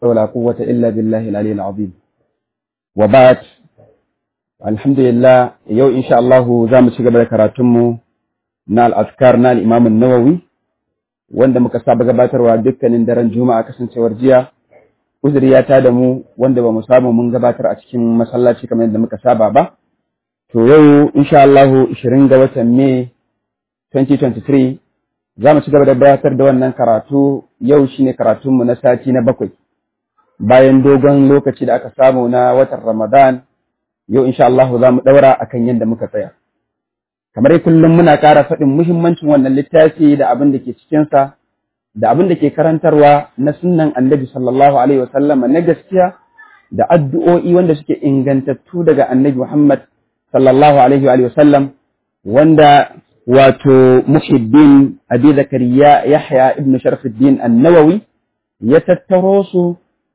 ولا قوة إلا بالله العلي العظيم وبعد الحمد لله يو إن شاء الله زام شغب كراتمو نال أذكار نال إمام النووي wanda muka saba gabatarwa dukkanin daren juma'a kasancewar jiya uzuri ya tada mu wanda ba mu samu mun gabatar a cikin masallaci kamar yadda muka saba ba to yau insha Allah 20 ga watan Mai 2023 za mu ci gaba da gabatar da wannan karatu yau shine karatunmu na sati na bakwai bayan dogon lokaci da aka samu na watan Ramadan yau insha Allah za mu daura akan yadda muka tsaya kamar kullum muna ƙara faɗin muhimmancin wannan littafi da abin da ke cikinsa da abin da ke karantarwa na sunnan annabi sallallahu alaihi wasallama na gaskiya da addu'o'i wanda suke ingantattu daga annabi Muhammad sallallahu alaihi wa sallam wanda wato muhiddin abi zakariya yahya ibn sharfuddin annawawi ya tattaro su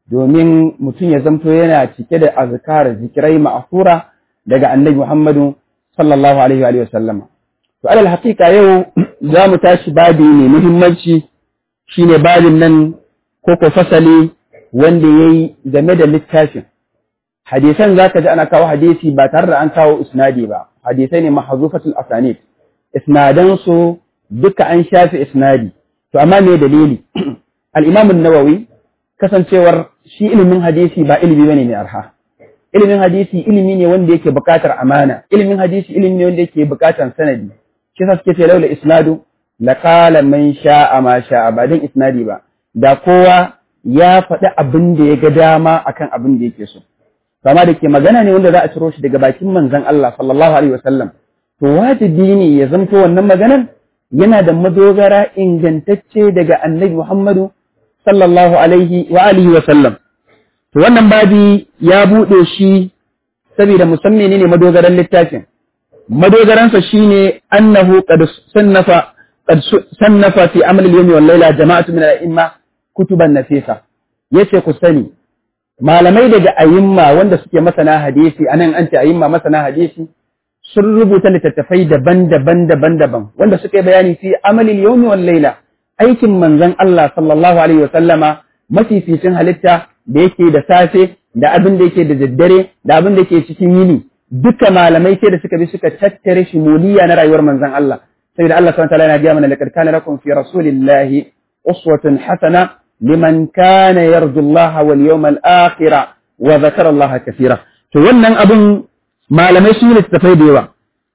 domin mutum ya zamto yana cike da azkar zikirai ma'fura daga annabi Muhammadu sallallahu alaihi wa sallama to alal haqiqa yau za mu tashi babi ne muhimmanci shine babin nan ko ko fasali wanda yayi game da littafin hadisan zaka ji ana kawo hadisi ba tare da an kawo isnadi ba hadisai ne mahzufatul asanid isnadan su duka an shafi isnadi to amma me dalili al-imam an-nawawi kasancewar shi ilimin hadisi ba ilimi bane mai arha ilimin hadisi ilimi ne wanda yake buƙatar amana ilimin hadisi ilimi ne wanda yake buƙatar sanadi shi yasa suke ce laula isnadu la qala man sha'a ma sha'a ba dan isnadi ba da kowa ya faɗi abin da ya ga dama akan abin da yake so kama da ke magana ne wanda za a ciro shi daga bakin manzon Allah sallallahu alaihi wasallam to wajibi ne ya zanto wannan maganar yana da madogara ingantacce daga annabi Muhammadu sallallahu alaihi wa alihi wa sallam to wannan babi ya buɗe shi saboda musamman ne madogaran littafin madogaransa shine annahu qad sannafa qad sannafa fi amal al-yawmi wal layla jama'atu min al-a'imma kutuban nafisa yace ku sani malamai daga ayimma wanda suke masana hadisi anan an ce ayimma masana hadisi sun rubuta littattafai daban-daban daban-daban wanda suka yi bayani fi amal al-yawmi wal layla aikin manzon Allah sallallahu alaihi wa sallama mafificin halitta da yake da safe da abin da yake da daddare da abin da yake cikin yini duka malamai sai da suka bi suka tattare shimuliya na rayuwar manzon Allah saboda Allah subhanahu wa ta'ala yana ga mana laqad kana lakum fi rasulillahi uswatun hasana liman kana yarju Allah wal yawmal akhir wa dhakara Allah kathira to wannan abun malamai sun yi tafai da yawa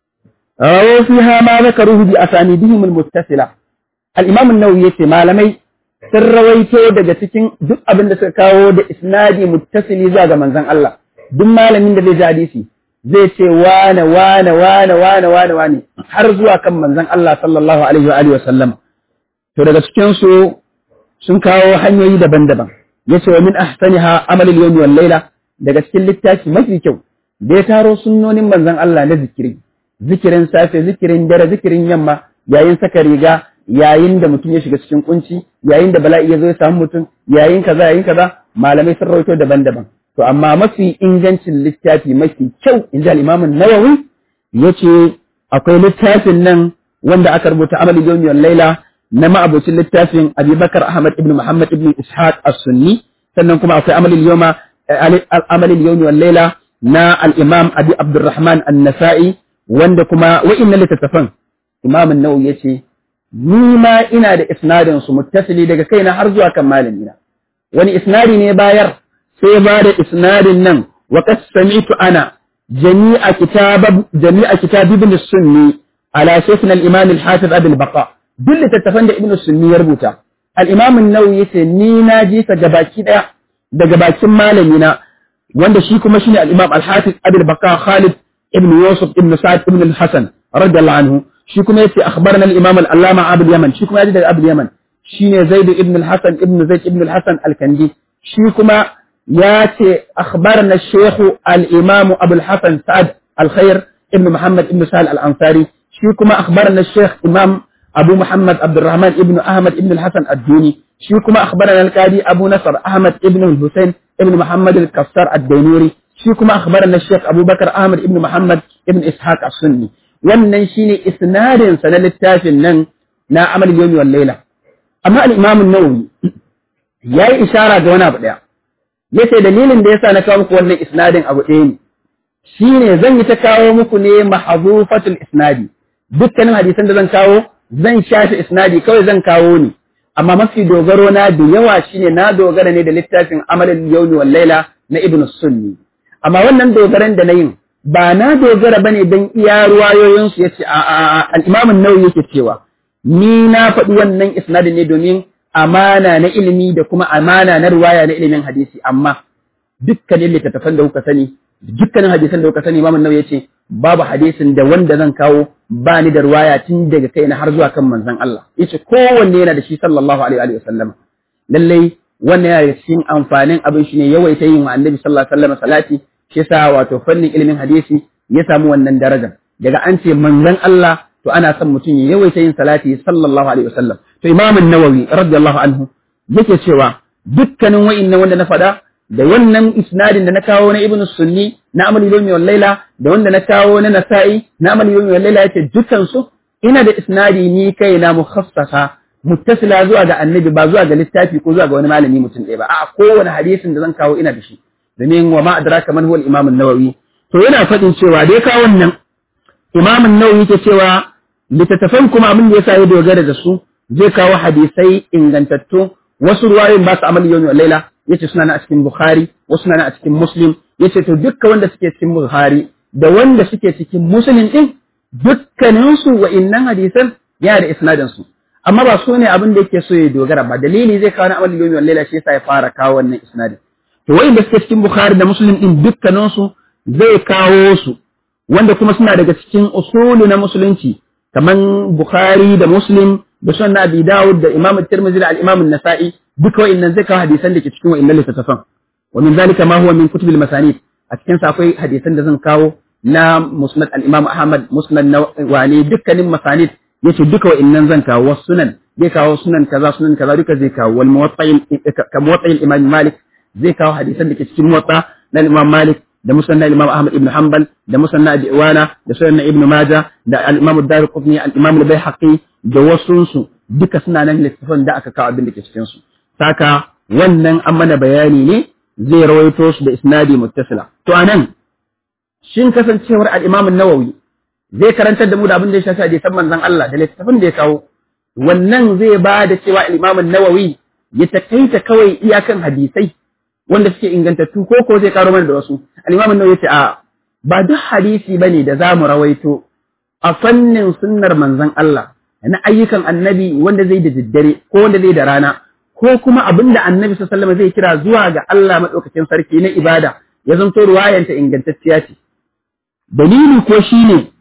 rawu fiha ma zakaruhu bi asanidihim al muttasila al imam an-nawawi yace malamai sun rawaito daga cikin duk abin da suka kawo da isnadi muttasili zuwa ga manzon Allah duk malamin da zai ji hadisi zai ce wane wane wane wane wane wane har zuwa kan manzon Allah sallallahu alaihi wa alihi wa sallam to daga cikin su sun kawo hanyoyi daban-daban yace wa min ahsaniha amal al-yawmi wal layla daga cikin littafi mafi kyau da ya taro sunnonin manzon Allah na zikiri zikirin safe zikirin dare zikirin yamma yayin saka riga yayin da mutum ya shiga cikin kunci yayin da bala'i ya zo ya samu mutum yayin kaza yayin kaza malamai sun rawaito daban-daban to amma mafi ingancin littafi mafi kyau in ji al-Imam nawawi yace akwai littafin nan wanda aka rubuta amal yawmi wal laila na ma'abucin littafin Abubakar Ahmad ibn Muhammad ibn Ishaq as-Sunni sannan kuma akwai amal yawma amal yawmi wal laila na al-Imam Abi Abdurrahman an-Nasa'i wanda kuma wa'innan littattafan Imam an-Nawawi yace ni ma ina da isnadin su muttasili daga kaina har zuwa kan malamina wani isnadi ne bayar sai ba da isnadin nan wa qad sami'tu ana jami'a kitab jami'a kitab ibn sunni ala shaykhina al-imam al-hafiz abul baqa duk littattafan da ibn sunni ya rubuta al-imam an-nawawi yace ni na ji ta gabaki daya daga bakin malamina wanda shi kuma shine al-imam al-hafiz abul baqa khalid ibn yusuf ibn sa'd ibn al-hasan radiyallahu anhu shi kuma yace akhbarana al-imam al-allama abul yaman shi kuma yaji daga abul yaman shine zaid ibn al-hasan ibn zaid ibn al-hasan al-kandi shi kuma yace akhbarana shaykh al-imam abul hasan sa'ad al-khair ibn muhammad ibn sahal al-ansari shi kuma akhbarana shaykh imam abu muhammad abdurrahman ibn ahmad ibn al-hasan ad-duni shi kuma akhbarana al-qadi abu nasr ahmad ibn al-husayn ibn muhammad al-kassar ad-dainuri shi kuma akhbarana shaykh abubakar ahmad ibn muhammad ibn ishaq as-sunni wannan shine isnadin sa na littafin nan na amal yawmi wal layla amma al-imam an-nawawi yayi ishara ga wani abu daya yace dalilin da yasa na kawo muku wannan isnadin abu ɗaya ne shine zan yi ta kawo muku ne mahzufatul isnadi dukkanin hadisan da zan kawo zan shafi isnadi kawai zan kawo ne amma mafi dogaro na da yawa shine na dogara ne da littafin amalin yawmi wal laila na ibnu sunni amma wannan dogaran da na yin ba na dogara bane dan iya ruwayoyin su yace a a al-imam an-nawawi yake cewa ni na faɗi wannan isnadin ne domin amana na ilimi da kuma amana na ruwaya na ilimin hadisi amma dukkanin littattafan da kuka sani dukkanin hadisan da kuka sani Imam Nawawi yace babu hadisin da wanda zan kawo ba ni da ruwaya tun daga kaina har zuwa kan manzon Allah yace kowanne yana da shi sallallahu alaihi wa sallam lalle wannan yana da cikin amfanin abin shine yawaita yin wa Annabi sallallahu alaihi wa sallam salati shi yasa wato fannin ilimin hadisi ya samu wannan daraja daga an ce manzon Allah to ana son mutum ya yawaita yin salati sallallahu alaihi wa sallam to Imam Nawawi radiyallahu anhu yake cewa dukkanin wa'innan wanda na faɗa da wannan isnadin da na kawo na ibnu sunni na amal yawmi wal laila da wanda na kawo na nasa'i na amal yawmi wal laila yace dukkan su ina da isnadi ni kai na mukhassasa muttasila zuwa ga annabi ba zuwa ga littafi ko zuwa ga wani malami mutum ɗaya ba a'a kowane hadisin da zan kawo ina da shi domin wa ma adraka man huwa al-imam an-nawawi to yana faɗin cewa dai kawo wannan imam an-nawawi yake cewa littattafan kuma abin da yasa ya dogara da su zai kawo hadisai ingantattu wasu ruwayoyin ba su amal yawmi wal laila yace suna na a cikin Bukhari wasu suna na a cikin Muslim yace to dukkan wanda suke cikin Bukhari da wanda suke cikin Muslim din dukkanin su wa'innan hadisan yana da isnadin su amma ba su ne abin da yake so ya dogara ba dalili zai kawo na amal yomi wal laila shi yasa ya fara kawo wannan isnadin to wa'inda suke cikin Bukhari da Muslim din dukkanin su zai kawo su wanda kuma suna daga cikin usulu na musulunci kaman Bukhari da Muslim da sunan Abi Dawud da Imam Tirmidhi da al-Imam An-Nasa'i duka wa'annan zai kawo hadisan da ke cikin wa'annan littattafan wa min zalika ma huwa min kutubil masanid a cikin sa akwai hadisan da zan kawo na musnad al-imam ahmad musnad na wani dukkanin masanid yace duka wa'annan zan kawo wasu sunan zai kawo sunan kaza sunan kaza duka zai kawo wal muwatta'il ka muwatta'il imam malik zai kawo hadisan da ke cikin muwatta na imam malik da musnad na imam ahmad ibn hanbal da musnad na diwana da sunan na ibn majah da al-imam ad-darqutni al-imam al-baihaqi da wasunsu duka suna nan littafin da aka kawo abin da ke cikin su saka wannan an mana bayani ne zai rawaito su da isnadi muttasila to anan shin kasancewar al-Imam an-Nawawi zai karantar da mu da abin da ya shafi hadisan manzon Allah da littafin da ya kawo wannan zai ba da cewa al-Imam an-Nawawi ya takaita kawai iyakan hadisai wanda suke ingantattu ko ko zai karo mana da wasu al-Imam an-Nawawi ya ce a ba duk hadisi bane da zamu rawaito a fannin sunnar manzon Allah na ayyukan annabi wanda zai da daddare ko wanda zai da rana ko kuma abin da annabi sallallahu zai kira zuwa ga Allah maɗaukakin sarki na ibada ya zanto ruwayanta ingantacciya ce dalili ko shine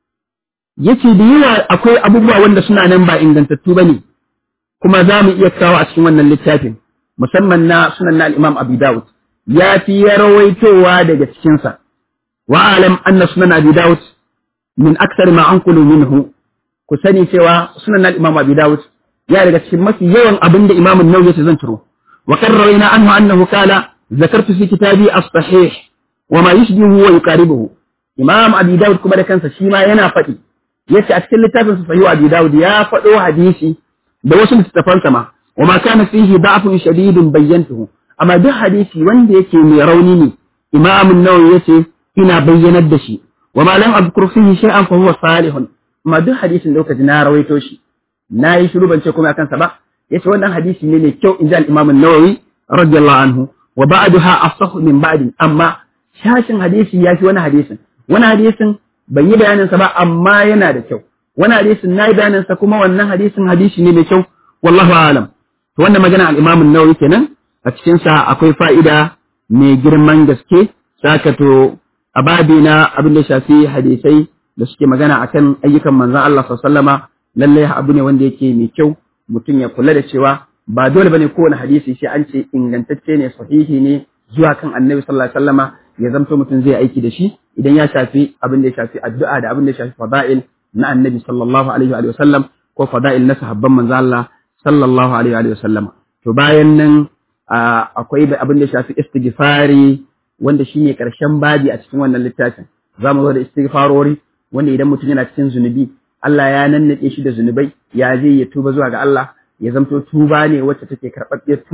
yace da yawa akwai abubuwa wanda suna nan ba ingantattu bane kuma za mu iya kawo a cikin wannan littafin musamman na sunan na al-Imam Abi Dawud ya fi ya rawaitowa daga cikin sa wa alam anna sunan Abi Dawud min akthar ma anqulu minhu ku sani cewa sunan na al-Imam Abi Dawud ya daga cikin mafi yawan abin da imamun nawawi yace zan ciro wa qarrarna anhu annahu qala zakartu fi kitabi as-sahih wa ma yushbihu wa yuqaribuhu imam abi daud kuma da kansa shi ma yana faɗi yace a cikin littafin sa sahih abi daud ya faɗo hadisi da wasu littafan sa ma wa ma kana fihi da'fun shadidun bayyantuhu amma duk hadisi wanda yake mai rauni ne imam an-nawawi yace ina bayyanar da shi wa ma lam adhkur fihi shay'an fa huwa salihun amma duk hadisin da kuka ji na rawaito shi na yi shiru ban ce kuma akan sa ba yace wannan hadisi ne mai kyau in ji al-Imam an-Nawawi radiyallahu anhu wa ba'daha asahhu min ba'di amma shashin hadisi ya fi wani hadisin wani hadisin ban yi bayanin sa ba amma yana da kyau wani hadisin na yi bayanin sa kuma wannan hadisin hadisi ne mai kyau wallahu a'lam to wannan magana al-Imam an-Nawawi kenan a cikin sa akwai fa'ida mai girman gaske saka to a babi na abin da shafi hadisai da suke magana akan ayyukan manzon Allah sallallahu alaihi wasallama lallai abu ne wanda yake mai kyau mutum ya kula da cewa ba dole bane kowane hadisi sai an ce ingantacce ne sahihi ne zuwa kan annabi sallallahu alaihi wasallama ya zamto mutum zai aiki da shi idan ya shafi abin da ya shafi addu'a da abin da ya shafi fada'il na annabi sallallahu alaihi wa sallam ko fada'il na sahabban manzo Allah sallallahu alaihi wa sallam to bayan nan akwai abin da ya shafi istighfari wanda shine karshen babi a cikin wannan littafin zamu zo da istighfarori wanda idan mutum yana cikin zunubi Allah ya nannade shi da zunubai ya zai ya tuba zuwa ga Allah ya zamto tuba ne wacce take karɓaɓɓiyar tuba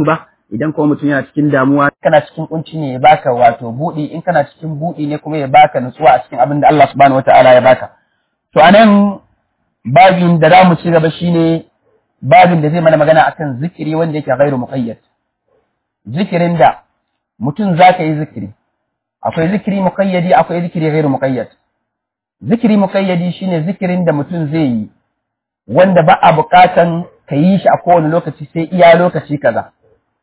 idan kuma mutum yana cikin damuwa kana cikin kunci ne ya baka wato buɗi in kana cikin buɗi ne kuma ya baka nutsuwa a cikin abin da Allah subhanahu wataala ya baka to anan babin da zamu ci gaba shine babin da zai mana magana akan zikiri wanda yake ghairu muqayyad zikirin da mutum zaka yi zikiri akwai zikiri muqayyadi akwai zikiri ghairu muqayyad zikiri muqayyadi shine zikirin da mutum zai yi wanda ba a buƙatan ka yi shi a kowane lokaci sai iya lokaci kaza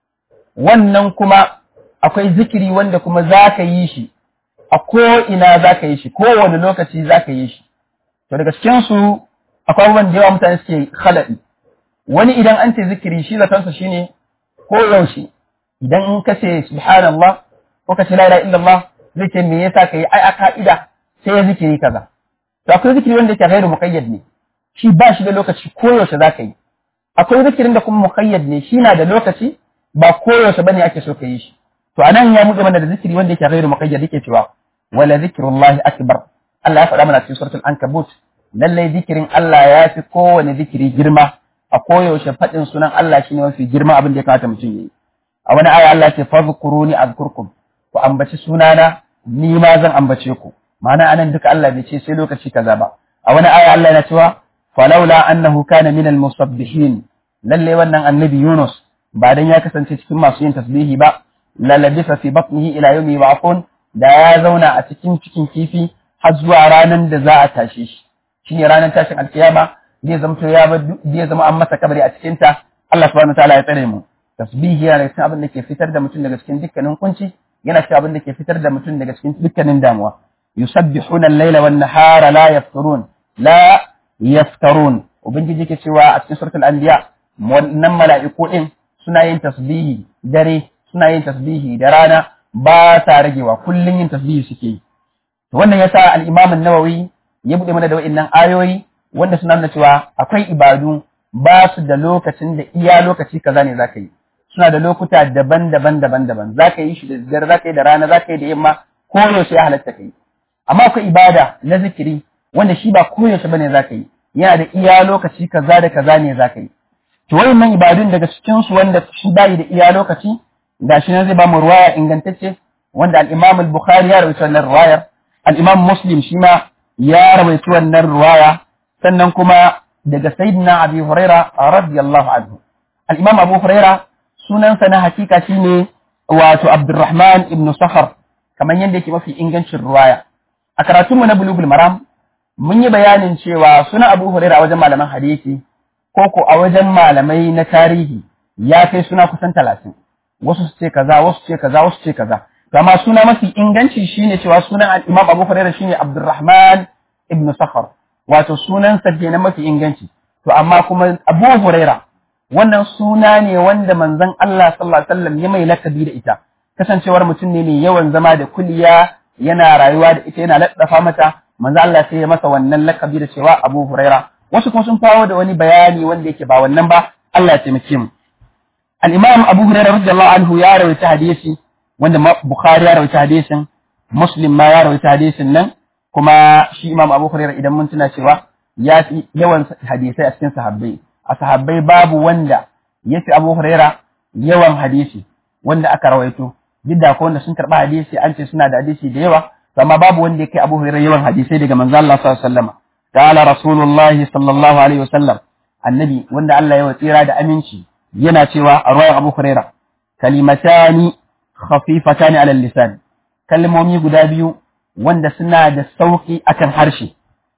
wannan kuma akwai zikiri wanda kuma za ka yi shi a ko'ina za ka yi shi kowane lokaci za ka yi shi to daga cikinsu akwai abubuwan da yawa mutane suke khalaɗi wani idan an ce zikiri shi zatonsa shine ko yaushe idan in ka ce subhanallah ko ka ce la ilaha illallah zai ce me yasa ka yi ai a ka'ida sai ya zikiri kaza to akwai zikiri wanda yake ghairu muqayyad ne shi ba shi da lokaci koyaushe za ka yi akwai zikirin da kuma muqayyad ne shi na da lokaci ba koyaushe bane ake so ka yi shi to anan ya mutu mana da zikiri wanda yake ghairu muqayyad yake cewa wala zikrullahi akbar Allah ya faɗa mana cikin suratul ankabut lalle zikirin Allah ya fi kowane zikiri girma a koyaushe faɗin sunan Allah shine mafi girma abin da ya kamata mutum yi a wani aya Allah ya ce fadhkuruni azkurkum ku ambaci sunana ni ma zan ambace ku ma'ana anan duka Allah bai ce sai lokaci kaza ba a wani aya Allah yana cewa falaula annahu kana minal musabbihin lalle wannan annabi Yunus ba dan ya kasance cikin masu yin tasbihi ba la labisa fi batnihi ila yawmi yub'athun da ya zauna a cikin cikin kifi har zuwa ranar da za a tashe shi shine ranar tashin alkiyama zai zamto ya zai zama an masa kabari a cikin ta Allah subhanahu wataala ya tsare mu tasbihi yana cikin abin da ke fitar da mutum daga cikin dukkanin kunci yana cikin abin da ke fitar da mutum daga cikin dukkanin damuwa yusabbihuna al-laila wan-nahara la yafturun la yaftarun ubangiji ke cewa a cikin suratul anbiya wannan mala'iku din suna yin tasbihi dare suna yin tasbihi da rana ba sa ragewa kullun yin tasbihi suke yi to wannan yasa al-imam an-nawawi ya bude mana da wa'annan ayoyi wanda suna nuna cewa akwai ibadu ba su da lokacin da iya lokaci kaza ne zaka yi suna da lokuta daban-daban daban-daban zaka yi shi da dare zaka yi da rana zaka yi da yamma ko yaushe ya halatta kai amma akwai ibada na zikiri wanda shi ba koyaushe bane zaka yi yana da iya lokaci kaza da kaza ne zaka yi to wayannan ibadun daga cikin su wanda shi bai da iya lokaci gashi nan zai ba mu ruwaya ingantacce wanda al-Imam al-Bukhari ya rawaito wannan ruwayar al-Imam Muslim shi ma ya rawaito wannan ruwaya sannan kuma daga Sayyidina Abi Huraira radiyallahu anhu al-Imam Abu Huraira sunansa na hakika shine wato Abdurrahman ibn Sakhar kamar yadda yake mafi ingancin ruwaya a karatunmu na Bulugul Maram mun yi bayanin cewa suna Abu Huraira a wajen malaman hadisi ko ko a wajen malamai na tarihi ya kai suna kusan talatin wasu su ce kaza wasu ce kaza wasu ce kaza amma suna mafi inganci shine cewa sunan Imam Abu Huraira shine Abdurrahman ibn Sakhar wato sunan sa kenan mafi inganci to amma kuma Abu Huraira wannan suna ne wanda manzon Allah sallallahu alaihi wasallam ya mai lakabi da ita kasancewar mutum ne mai yawan zama da kuliya yana rayuwa da ita yana laddafa mata manzo Allah sai ya masa wannan lakabi da cewa Abu Huraira wasu kuma sun kawo da wani bayani wanda yake ba wannan ba Allah ya taimake mu al-Imam Abu Huraira radiyallahu anhu ya rawaita hadisi wanda Bukhari ya rawaita hadisin Muslim ma ya rawaita hadisin nan kuma shi Imam Abu Huraira idan mun tuna cewa ya fi yawan hadisai a cikin sahabbai a sahabbai babu wanda ya fi Abu Huraira yawan hadisi wanda aka rawaito duk da wanda sun karɓa hadisi an ce suna da hadisi da yawa amma babu wanda ya kai Abu Hurairah yawan hadisai daga manzo Allah sallallahu alaihi wasallam qala rasulullahi sallallahu alaihi wasallam annabi wanda Allah ya watsira da aminci yana cewa a ruwayan Abu Hurairah kalimatani khafifatani ala lisan kalmomi guda biyu wanda suna da sauki akan harshe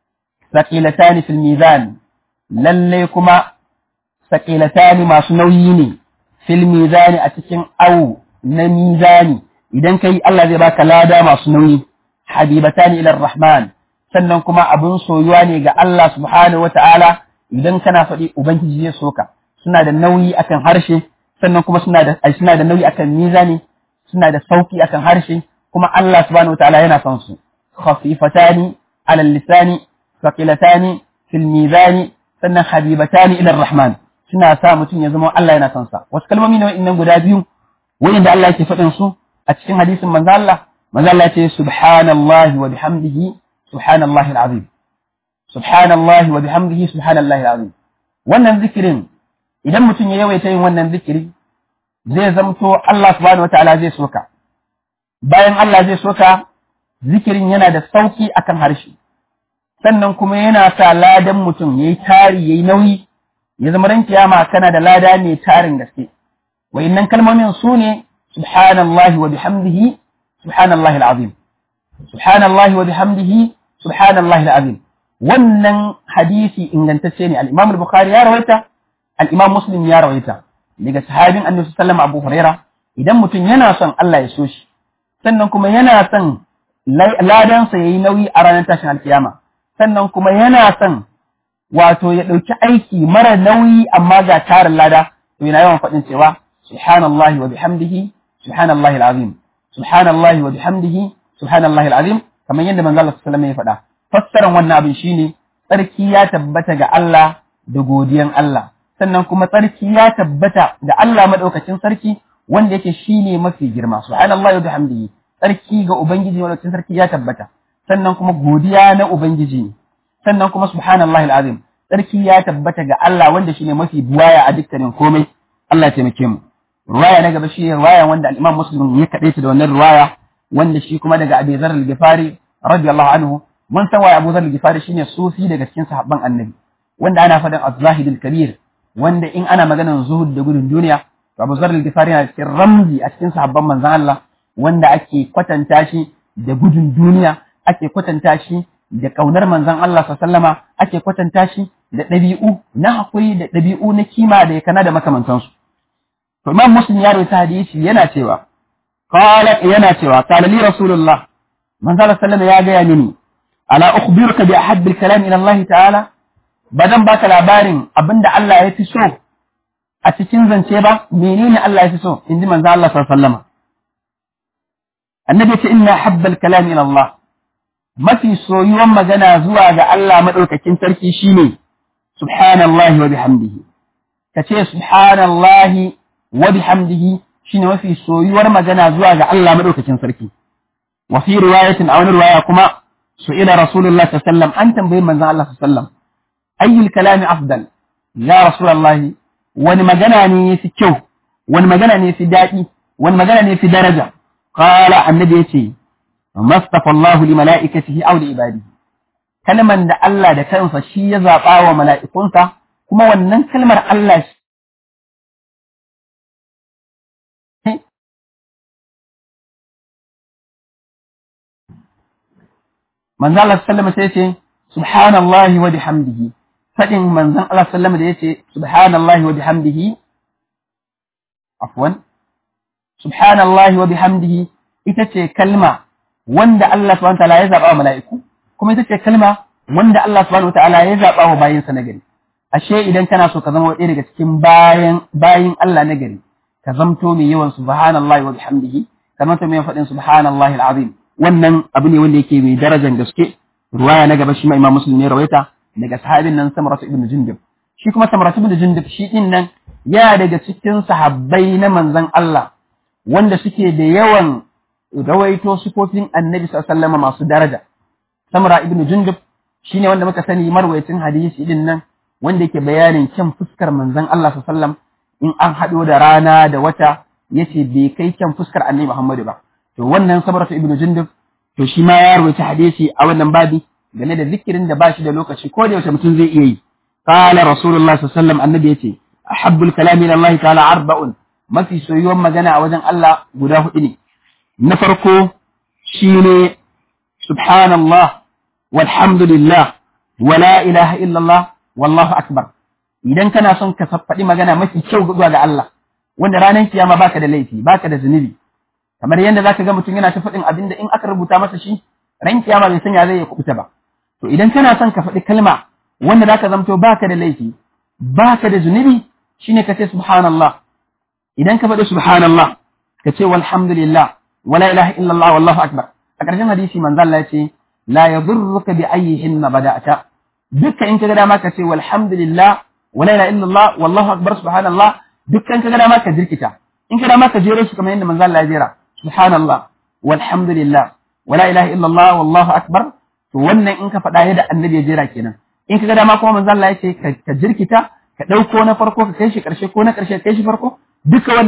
saqilatani fil mizan lalle kuma saqilatani masu nauyi ne fil mizani a cikin awu na mizani idan kai Allah zai baka lada masu nauyi habibatani ila rahman sannan kuma abun soyuwa ne ga Allah subhanahu wata'ala idan kana faɗi ubangiji zai soka suna da nauyi akan harshe sannan kuma suna da suna da nauyi akan mizani suna da sauki akan harshe kuma Allah subhanahu wata'ala yana son su khafifatani ala lisani thaqilatani fil mizani sannan habibatani ila rahman suna sa mutum ya zama Allah yana son sa wasu kalmomi ne wa'annan guda biyu wa'inda Allah yake faɗin su a cikin hadisin manzo Allah manzo Allah ya ce subhanallahi wa bihamdihi subhanallahi alazim subhanallahi wa bihamdihi subhanallahi alazim wannan zikirin idan mutum ya yawaita yin wannan zikiri zai zamto Allah subhanahu wataala zai soka bayan Allah zai soka zikirin yana da sauki akan harshe sannan kuma yana sa ladan mutum yayi tari yayi nauyi ya zama ran kiyama kana da lada mai tarin gaske wayannan kalmomin su ne subhanallahi wa bihamdihi subhanallahi alazim subhanallahi wa bihamdihi subhanallahi alazim wannan hadisi ingantacce ne al-Imam al-Bukhari ya rawaita al-Imam Muslim ya rawaita daga sahabin Annabi sallallahu Abu Huraira idan mutum yana son Allah ya so shi sannan kuma yana son ladansa yayi nauyi a ranar tashin alkiyama sannan kuma yana son wato ya ɗauki aiki mara nauyi amma ga tarin lada to yana yawan faɗin cewa subhanallahi wa bihamdihi subhanallahi alazim subhanallahi wa bihamdihi subhanallahi alazim kamar yadda manzo Allah sallallahu alaihi wasallam ya faɗa fassaran wannan abin shine tsarki ya tabbata ga Allah da godiyan Allah sannan kuma tsarki ya tabbata ga Allah madaukakin sarki wanda yake shine mafi girma subhanallahi wa bihamdihi tsarki ga ubangiji madaukakin sarki ya tabbata sannan kuma godiya na ubangiji ne sannan kuma subhanallahi alazim tsarki ya tabbata ga Allah wanda shine mafi buwaya a dukkanin komai Allah ya taimake mu ruwaya na gaba shi ruwaya wanda al-Imam Muslim ya kadaita da wannan ruwaya wanda shi kuma daga Abi Dharr al-Ghifari radiyallahu anhu mun san waye Abu Dharr al-Ghifari shine sufi daga cikin sahabban Annabi wanda ana faɗin az-zahid al-kabir wanda in ana maganar zuhud da gudun duniya to Abu Dharr al-Ghifari yana cikin ramzi a cikin sahabban manzon Allah wanda ake kwatanta shi da gudun duniya ake kwatanta shi da ƙaunar manzon Allah sallama ake kwatanta shi da ɗabi'u na haƙuri da ɗabi'u na kima da ya kana da makamantansu. To Imam Muslim ya rawaita hadisi yana cewa qala yana cewa qala li Rasulullah manzon Allah sallama ya gaya mini ala ukhbiruka bi ahabbil kalam ila Allah ta'ala badan baka labarin abinda Allah ya fi so a cikin zance ba menene Allah ya fi so inji manzon Allah sallama annabi ce inna habbal kalam ila Allah mafi soyuwan magana zuwa ga Allah maɗaukakin sarki shine subhanallahi wa bihamdihi ka ce subhanallahi wa bihamdihi shine mafi soyuwar magana zuwa ga Allah maɗaukakin sarki wa fi riwayatin a wani riwaya kuma su'ila rasulullah sallallahu an tambayi manzon Allah sallallahu ayyul kalami afdal ya rasulullahi wani magana ne yafi kyau wani magana ne yafi daɗi wani magana ne yafi daraja qala annabi yace mastafa Allah li mala'ikatihi aw li ibadihi kalman da Allah da kansa shi ya zaba wa mala'ikunsa kuma wannan kalmar Allah manzo Allah sallama sai ce subhanallahi wa bihamdihi fadin manzon Allah sallama da yace subhanallahi wa bihamdihi afwan subhanallahi wa bihamdihi ita ce kalma wanda Allah subhanahu wataala ya zaba wa mala'iku kuma ita ce kalma wanda Allah subhanahu wataala ya zaba wa bayinsa na gari ashe idan kana so ka zama ɗaya daga cikin bayan bayin Allah na gari ka zamto mai yawan subhanallahi wa bihamdihi ka zamto mai faɗin subhanallahi alazim wannan abu ne wanda yake mai darajar gaske ruwaya na gaba shi ma Imam Muslim ne rawaita daga sahabin nan Samrat ibn Jundub shi kuma Samrat ibn Jundub shi din nan ya daga cikin sahabbai na manzon Allah wanda suke da yawan rawaito sifofin Annabi sallallahu alaihi wasallam masu daraja Samra ibn Jundub shine wanda muka sani marwayacin hadisi din nan wanda yake bayanin kyan fuskar manzon Allah sallallahu alaihi wasallam in an haɗo da rana da wata yace bai kai kyan fuskar Annabi Muhammadu ba to wannan sabratu ibnu jundub to shi ma ya rawaita hadisi a wannan babi game da zikirin da bashi da lokaci ko da yaushe mutum zai iya yi qala rasulullah sallallahu alaihi wasallam annabi yace ahabbul kalami ila Allah ta'ala arba'un mafi soyuwan magana a wajen Allah guda hudu ne na farko shine subhanallah walhamdulillah wala ilaha illallah wallahu akbar idan kana son ka faɗi magana mafi kyau zuwa ga Allah wanda ranar kiyama baka da laifi baka da zunubi kamar yadda zaka ga mutum yana ta faɗin abin da in aka rubuta masa shi ran kiyama bai sanya zai kubuta ba to idan kana son ka faɗi kalma wanda zaka zamto baka da laifi baka da zunubi shine ka ce subhanallah idan ka faɗi subhanallah ka ce walhamdulillah wala ilaha illallah wallahu akbar a ƙarshen hadisi manzo Allah ya ce la yadurruka bi ayyihinna bada'ta dukkan in ka ga dama ka ce walhamdulillah wala ilaha illallah wallahu akbar subhanallah dukkan ka ga dama ka jirkita in ka dama ka jero su kamar yadda manzo Allah ya jera subhanallah walhamdulillah wala ilaha illallah wallahu akbar to wannan in ka faɗa yadda annabi ya jera kenan in ka ga dama kuma manzo Allah ya ce ka jirkita ka ɗauko na farko ka kai shi ƙarshe ko na ƙarshe kai shi farko duka wannan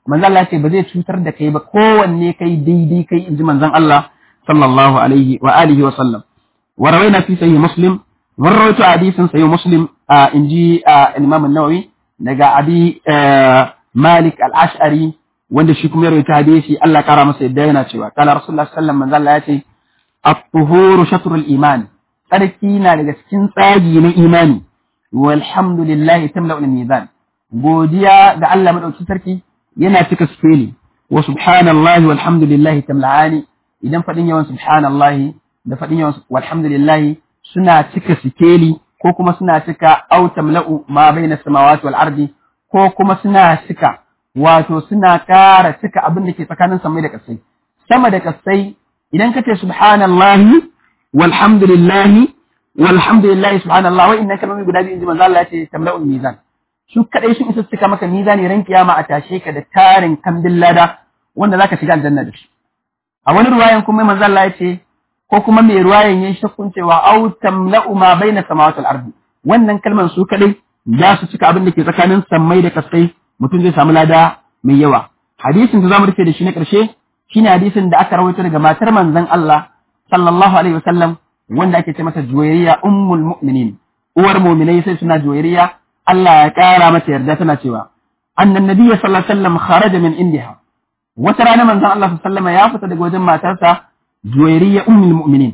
manzon Allah ce ba zai cutar da kai ba kowanne kai daidai kai inji manzon Allah sallallahu alaihi wa alihi wa sallam wa rawaina fi sahih muslim wa rawaitu hadisin sahih muslim inji al-imam an-nawawi daga abi malik al-ash'ari wanda shi kuma ya rawaita hadisi Allah kara masa yadda yana cewa kana rasulullah sallallahu alaihi wasallam manzon Allah ya ce at-tuhuru shatrul iman tsarki na daga cikin tsagi na imani walhamdulillahi tamla'ul mizan godiya ga Allah madauki sarki yana cika sikeli wa subhanallahi walhamdulillahi tamla'ani idan fadin yawan subhanallahi da fadin yawan walhamdulillahi suna cika sikeli ko kuma suna cika au tamla'u ma baina samawati wal ardi ko kuma suna cika wato suna ƙara cika abin da ke tsakanin samai da kasai sama da kasai idan kace subhanallahi walhamdulillahi walhamdulillahi subhanallah wa inna kalmomi guda biyu inji manzo Allah ya ce tamla'ul mizan su kadai sun isa cika maka mizani ran kiyama a tashe ka da tarin kambin lada wanda zaka shiga aljanna da shi a wani ruwayan kuma manzo Allah ya ce ko kuma mai ruwayan yayin shakkun cewa au tamla'u ma baina samawati wal ardi wannan kalman su kadai za su cika abin da ke tsakanin sammai da kasai mutum zai samu lada mai yawa hadisin da zamu rufe da shi na karshe shine hadisin da aka rawaito daga matar manzon Allah sallallahu alaihi wasallam wanda ake ce mata juwairiya ummul mu'minin uwar mu'minai sai suna juwairiya Allah ya kara mata yarda tana cewa annan nabiyyi sallallahu alaihi wasallam kharaja min indiha wata rana manzon Allah sallallahu alaihi wasallam ya fita daga wajen matarsa juwairiya ummul mu'minin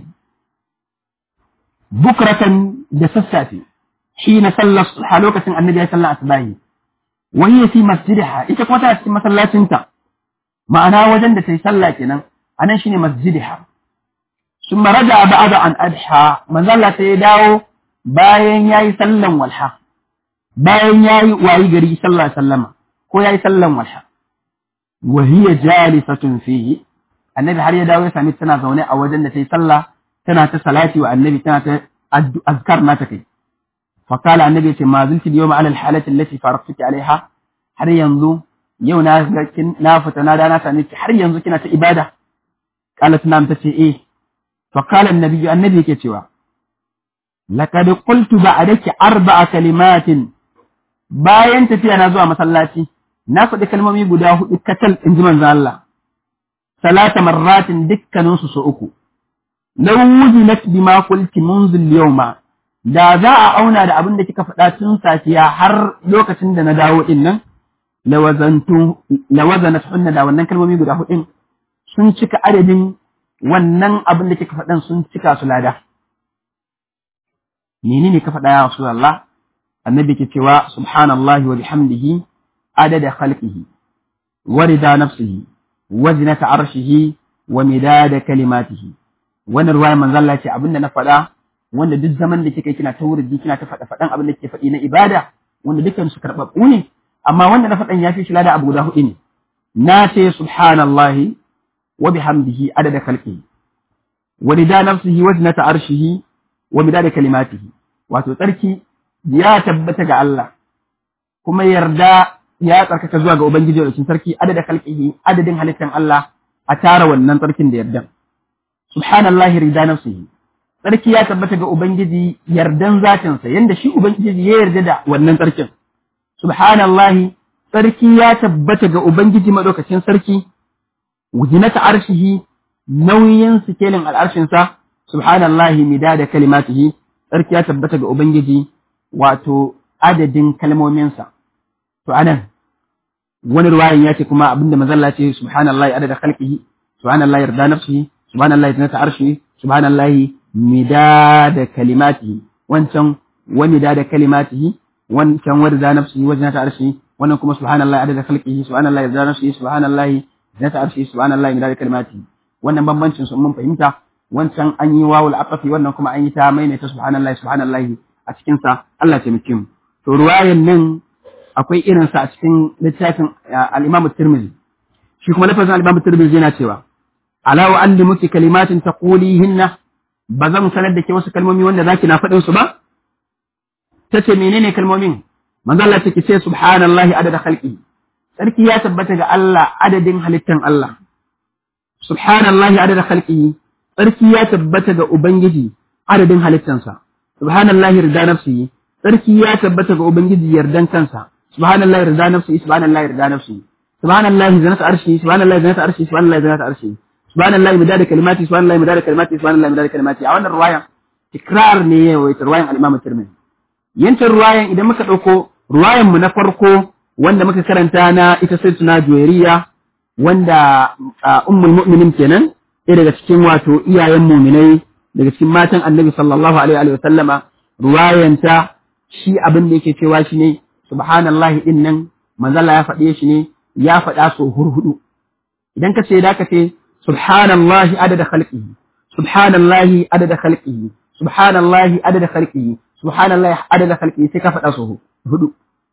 bukratan da sassafe hina sallar a lokacin annabi ya sallar asbahi wa hiya fi masjidiha ita kuma tana cikin masallacinta ma'ana wajen da ta yi sallah kenan anan shine masjidiha ثم رجع بعد أن أضحى من ظل سيداو باين ياي سلم والحا باين ياي واي غري صلى الله عليه وسلم كو ياي سلم والحا وهي جالسة فيه النبي har ya dawo ya sami tana zaune a wajen da ta yi sallah tana ta salati wa annabi tana ta azkar na ta kai fa kala annabi ya ce ma zulti yawma ala alhalati allati faraqtuki alaiha har yanzu yau na na fita na da na sami har yanzu kina ta ibada qalat nam tace eh فقال النبي النبي كتوا لقد قلت بعدك أربع كلمات bayan tafiya na zuwa masallaci na faɗi kalmomi guda hudu katal in ji manzo Allah salata marratin dukkanin su so uku law wuzinat bima qulti munzu al-yawma da za a auna da abin da kika faɗa tun safiya har lokacin da na dawo din nan lawazantu lawazanat hunna da wannan kalmomi guda hudun sun cika adadin wannan abin da kika faɗan sun cika su lada. Menene ka faɗa ya Rasulullah? Annabi ke cewa subhanallahi wa bihamdihi adada khalqihi wa rida nafsihi wa zinata arshihi wa midada kalimatihi. Wannan ruwaya manzo Allah ce abinda na faɗa wanda duk zaman da kika kina ta wurdi kina ta faɗa faɗan abin da kike faɗi na ibada wanda dukkan su karɓaɓɓu ne amma wanda na faɗan ya fi shi lada abu guda huɗu ne. Na ce subhanallahi wa bihamdihi adada khalqihi ورضا نفسه وزنة عرشه ومداد كلماته wato tsarki ya tabbata ga Allah kuma yarda ya tsarkaka zuwa ga Ubangiji da sarki adada kalqihi adadin halittan Allah a tara wannan tsarkin da yardan subhanallahi rida nafsihi tsarki ya tabbata ga Ubangiji yardan zatinsa yanda shi Ubangiji ya yarda da wannan tsarkin subhanallahi tsarki ya tabbata ga Ubangiji madaukakin sarki wujinata arshihi nauyin sikelin al'arshinsa, subhanallahi mida da kalimatihi, tsarki ya tabbata ga Ubangiji wato adadin kalmominsa. To, anan, wani ruwayan ya ce kuma abinda mazalla ce, subhanallahi adada khalqihi, subhanallahi yarda nafsihi, subhanallahi zinata arshihi, subhanallahi mida da kalimatihi, wancan wa mida da kalimatihi, wancan wa rida nafsihi wa zinata arshihi, wannan kuma subhanallahi adada khalqihi, subhanallahi yarda nafsihi, subhanallahi zinata arshihi, subhanallahi mida da kalimatihi. wannan bambancin su mun fahimta wancan an yi wawul aqafi wannan kuma an yi ta maimaita subhanallahi subhanallahi a cikin sa Allah ya taimake mu to ruwayan nan akwai irin sa a cikin littafin al-Imam Tirmidhi shi kuma lafazin al-Imam Tirmidhi yana cewa ala wa allimuki kalimatin taqulihinna ba zan sanar da ke wasu kalmomi wanda zaki na faɗin su ba tace menene kalmomin manzo Allah take ce subhanallahi adada khalqi sarki ya tabbata ga Allah adadin halittan Allah subhanallahi adada khalqihi sarki ya tabbata ga ubangiji adadin halittansa subhanallahi rida nafsihi sarki ya tabbata ga ubangiji yardan kansa subhanallahi rida nafsihi subhanallahi rida nafsihi subhanallahi zinata arshi subhanallahi zinata arshi subhanallahi zinata arshi subhanallahi midada kalimati subhanallahi midada kalimati subhanallahi midada kalimati a wannan ruwayan tikrar ne ya waita ruwayan al-Imam Tirmidhi yancin ruwayan idan muka dauko ruwayan mu na farko wanda muka karanta na ita sayyidatuna Juwairiya wanda ummul mu'minin kenan ɗaya daga cikin wato iyayen muminai daga cikin matan annabi sallallahu alaihi wa sallama ruwayanta shi abin da yake cewa shi ne subhanallahi din nan manzala ya faɗe shi ne ya faɗa so hurhudu idan ka ce da ka ce subhanallahi adada khalqihi subhanallahi adada khalqihi subhanallahi adada khalqihi subhanallahi adada khalqihi sai ka faɗa so hudu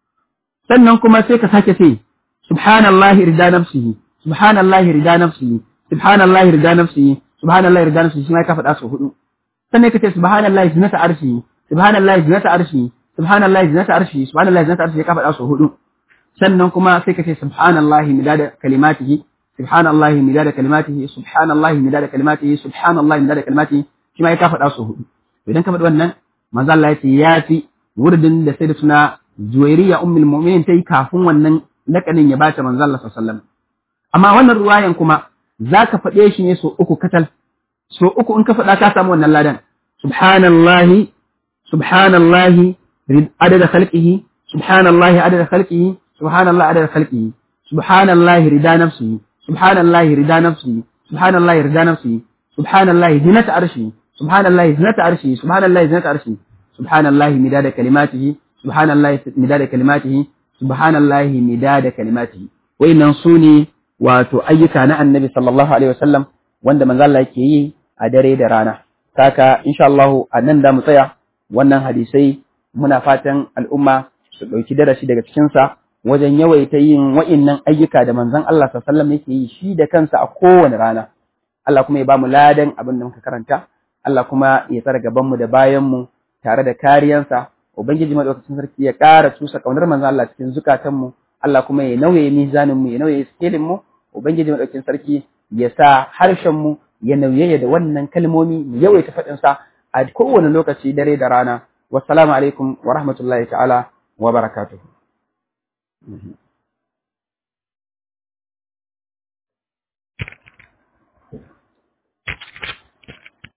sannan kuma sai ka sake ce subhanallahi rida nafsihi subhanallahi rida nafsihi subhanallahi rida nafsihi subhanallahi rida nafsihi shi ma ka faɗa so hudu sannan ka ce subhanallahi zinata arshi subhanallahi zinata arshi subhanallahi zinata arshi subhanallahi zinata arshi ka faɗa so hudu sannan kuma sai ka ce subhanallahi midada kalimatihi subhanallahi midada kalimatihi subhanallahi midada kalimatihi subhanallahi midada kalimatihi shi ma ka faɗa so hudu idan ka faɗi wannan manzo Allah ya ce ya fi wurdin da sai da suna Juwairiya ummul mu'minin ta yi kafin wannan lakanin ya bata manzo Allah sallallahu alaihi wasallam amma wannan ruwayan kuma zaka faɗe shi ne so uku katal so uku in ka faɗa ka samu wannan ladan subhanallahi subhanallahi adada khalqihi subhanallahi adada khalqihi subhanallahi adada khalqihi subhanallahi rida nafsihi subhanallahi rida nafsihi subhanallahi rida nafsihi subhanallahi zinata arshi subhanallahi zinata arshi subhanallahi zinata arshi subhanallahi midada kalimatihi subhanallahi midada kalimatihi subhanallahi midada kalimatihi wayannan su ne wato ayyuka na annabi sallallahu alaihi wasallam wanda manzo Allah yake yi a dare da rana kaka insha Allah a nan da mu tsaya wannan hadisai muna fatan al'umma su ɗauki darasi daga cikin sa wajen yawaita yin wa'innan ayyuka da manzon Allah sallallahu alaihi wasallam yake yi shi da kansa a kowane rana Allah kuma ya ba mu ladan abin da muka karanta Allah kuma ya tsara gaban mu da bayan mu tare da kariyansa ubangiji madaukakin sarki ya ƙara tusa kaunar manzon Allah cikin zukatan mu Allah kuma ya nauye mizanin mu ya nauye skelin mu ubangiji madaukakin sarki ya sa harshen mu ya nauye da wannan kalmomi mu yawaita faɗin sa a kowane lokaci dare da rana wassalamu alaikum wa rahmatullahi ta'ala wa barakatuh